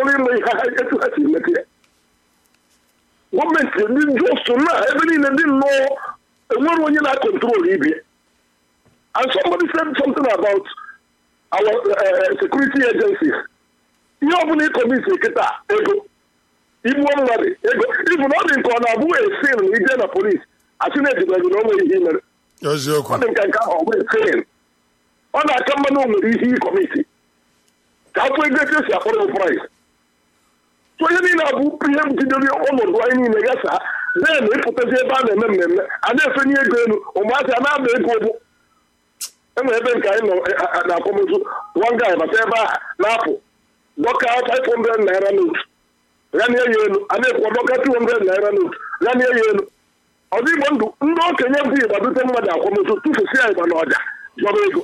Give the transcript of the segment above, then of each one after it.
chọrọ ime ihe ha etu ha si emete ya gọọmenti ndị just na ebe niile dị nnọọ enwere onye na-akọntrol ibe ya. and somebody said something about our uh, security agencies ihe ọbụla ịkọmiti kịta ego igbuo mmadụ ego ibu na ọ dị nke ọ na-abụghị esin na ije na polis asị na-ejidere na onwe ihe mere eziokwu ọ dị nke nke ahụ ọ bụ esin ọ na-aka mma na o nwere ihe ịkọmiti ka afọ ego etu esi akpọrọ price so ihe niile abụ ihe jidere ọnọdụ anyị niile gasa then ịpụtazi ebe a na-eme mmemme a na-efenye ego elu ụmụazị a na-aba ego ụgbụ enwere ebe nke anyị nọ a- a- na akwamozu one guy bata ebe a na-apụ dọka 500 naira note ghanie ya elu a na-ekwu dọka 200 naira note ghanie ya elu ọzọ igbo ndụ ndị okenye bụ igba dute mmadụ akwamozu tụfusia igba na ọja zọrọ ego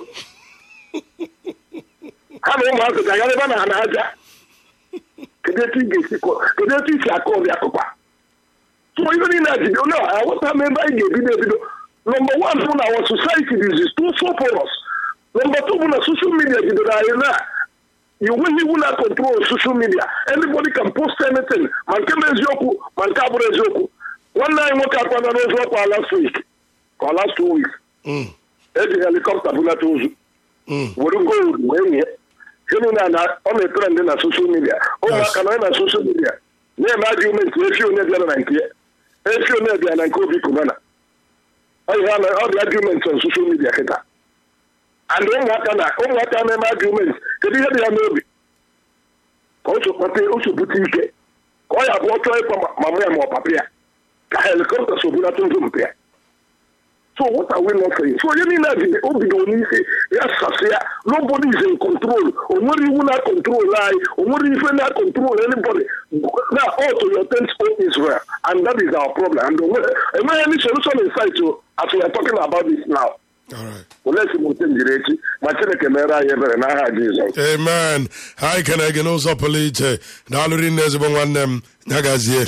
ha na ụmụazị ga-agara ebe na ha na-aja kedu etu ị ga-esi kọ- kedu etu isi akọ ọbịa akụkwa so ihe niile a jide onye aghọta m ebe anyị ga-ebido ebido nọmba wan bụ na our society is too so porous nọmba two bụ na social media jidere anyị na enweghị iwu na control social media anybody can post anything ma nke bụ eziokwu ma nke abụrụ eziokwu nwanne anyị nwoke akwana n'ozu ọkwa last week ka ọ last two weeks Mm, eji helikọpta bulata ozu mm. were gold wee nye ihe niile a na ọ na-etere ndị na soshal midia ụmụaka nọ na soshal midia na-eme argumenti efi onye bịara na nke ya efi onye bịara na nke obi kubana ọ ihe a na- ọ dị argumenti na soshal midia kịta and ụmụaka na ụmụaka na-eme argumenti kedu ihe dị ya n'obi ka o so kpata o so bute ike ka ọ ya bụ ọ chọọ ịkpa ma- mama ya ma ọ papa ya ka helikọpta so bulata ozu mpe ya So what are we not saying? So onye niile dị o bidoro n'isi ya sasị ya nobody is in control o nwere iwu na control anyị o nwere ife na control anybody na all to your tent own Israel and that is our problem and onwe- enweghị any solution in sight o as we are talking about this now All right. olee esemokwu njiri echi ma Chineke mere anyị ebere n'aha Jizọs amen ha ekene gị n'ụzọ pụrụ iche daalụrị nne ezigbo nwanne m ya gazie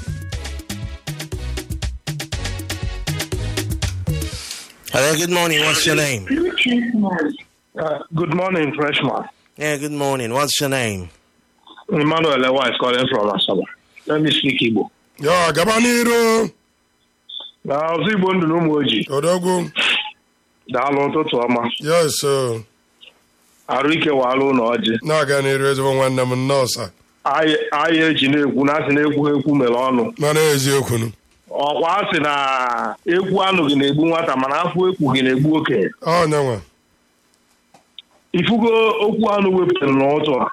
Hello, good morning. What's your name? Uh, good morning, freshman. Yeah, good morning. What's your name? Emmanuel Lewa is calling from Asaba. Let me speak Igbo. ya gaba n'iru Na ọzọ Igbo ndụ na ụmụ ojii, odogwu daalụ ụtụtụ ọma. yes uh, Arụ ike waalụ na ọjị. na-aga n'iru ezigbo nwanne m nọọsa Anyị anyị eji na-ekwu na asị na-ekwu ha ekwu mere ọnụ. mana eziokwu nụ. Ọkwa asị na ekwu anụghị na-egbu nwata mana afọ ekwughị na-egbu okenye. ọ nyanwa Ifugo okwu anụ wepụtara n'ụtụ a.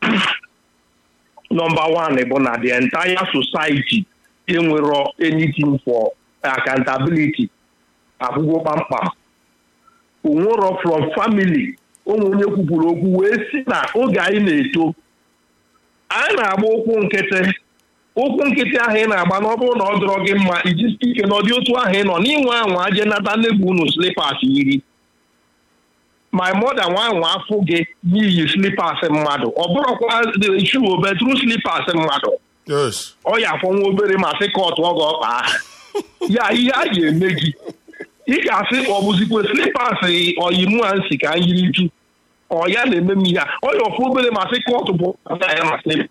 Nọmba wan bụ na the entire society enwero anything for accountability akwụkwọ kpamkpam. onwero from family ụmụ onye kwupụrụ okwu wee si na oge anyị na-eto anyị na-agba ụkwụ nkịtị ụkwụ nkịtị ahụ ị na-agba na ọ bụrụ na ọ dọrọ gị mma ijisi ike na ọdị otu ahụ ị nọ n'inwe anwa aje nata nnegbu unu slipas yiri my mother nwa anwa afụ gị n'iyi slipas mmadụ ọ bụrụkwa shu betru slipas mmadụ yes ọ ya afọ nwa obere ma sị kọtụ ọ ga-ọkpa aha ya ihe a ga-eme gị ị ga-asị ọ bụzikwe slipas oyimu a nsi ka anyị yiri ju ọ ya na-eme m ihe a ọ ya ọfụ obere ma sị kọtụ bụ ya ma sị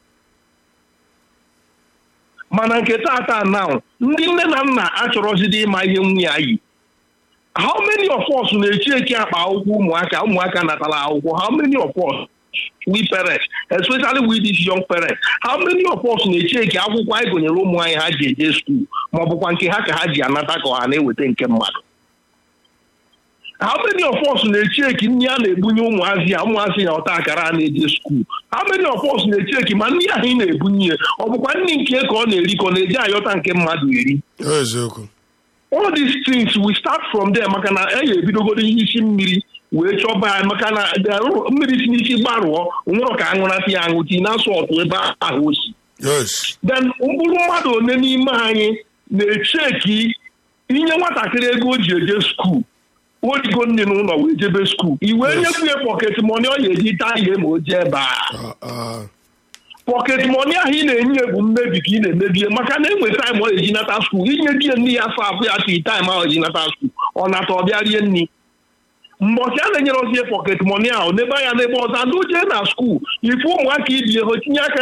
mana nke tata now ndị nne na nna achọrọzidi ịma ihe nwunye ya yi how many of us na-echi eki akpa akwụkwọ ụmụaka ụmụaka natara akwụkwọ how many of us we parents especially we these young parents how many of us na-echi eki akwụkwọ anyị gonyere ụmụ anyị ha ji eje skuul ma ọ bụkwa nke ha ka ha ji anata ka ọha na-eweta nke mmadụ how many of us na-echi eki nri a na-ebunye ụmụazị ya ụmụazị ya ọta akara a na-eje skuul how many of us na-echi eki ma nri ahụ ị na-ebunye ya ọ bụkwa nri nke ka ọ na-eri ka ọ na-eji ayọta nke mmadụ eri eziokwu all these things we start from there maka na e ga-ebidogoro ihe isi mmiri wee chọba ya maka na the- mmiri si n'isi gbarụọ nwere ka aṅụrata ya aṅụ tii na sọtụ ebe ahụ o si yes then mkpụrụ mmadụ one n'ime anyị na-echeki inye nwatakịrị ego o ji eje skuul origo nne n'ụlọ wee jebe skuul i wee Yes. nyekwu ya pọket mọni ọ ga-eji taa ihe ma o jee ebe a Ah, ah. pọket mọni ahụ ị na-enye bụ mmebi ka ị na-emebie maka na enwe taịm ọ eji nata skuul inye di ya nne ya afọ afọ ya tii taịm ahụ eji nata skuul ọ nata ọ bịa rie nri mbọchị a na-enyere ozie pọket mọni ahụ n'ebe anya n'ebe ọzọ ndị o jee na skuul ife ụmụaka ibie ha tinye aka